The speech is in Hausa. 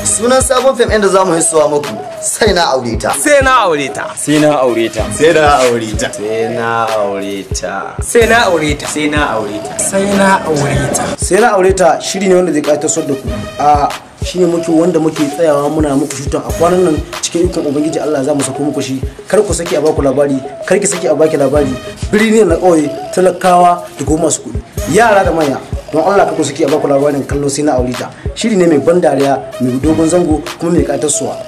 sunan sabon fim ɗin da zamu hissuwa muku sai na aure ta sai na aure ta sai na aure ta sai na aure ta sai na aure ta sai na aure ta sai na aure ta sai na aure ta sai na aure ta shiri ne wanda zai ƙayatar da ku a shine muke wanda muke tsayawa muna muku shutan a kwanan nan cikin ikon ubangiji Allah za mu sako muku shi kar ku saki a baku labari kar ki saki a baki labari birni na ƙauye talakawa da kuma masu kuɗi yara da manya don Allah kar ku saki a baku labarin kallo sai na aure ta shiri ne mai ban dariya mai dogon zango kuma mai ƙayatar suwa